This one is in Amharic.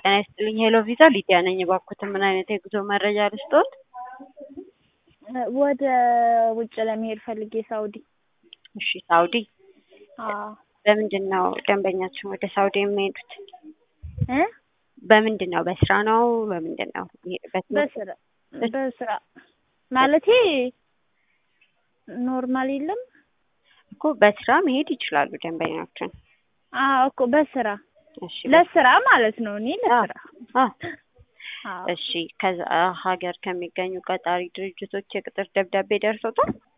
ጤና ይስጥልኝ ሄሎ ቪዛ ሊዲያ ነኝ። እባክዎትን ምን አይነት የጉዞ መረጃ ልስጥዎት? ወደ ውጭ ለመሄድ ፈልጌ ሳውዲ። እሺ ሳውዲ አዎ በምንድን ነው ደንበኛችን ወደ ሳውዲ የሚሄዱት? እ በምንድን ነው በስራ ነው በምንድን ነው የሚሄዱበት? በስራ በስራ ማለቴ ኖርማል የለም እኮ በስራ መሄድ ይችላሉ ደንበኛችን። አዎ እኮ በስራ እሺ ለስራ ማለት ነው። እኔ ለስራ አዎ አዎ እሺ ከዛ ሀገር ከሚገኙ ቀጣሪ ድርጅቶች የቅጥር ደብዳቤ ደርሶታል?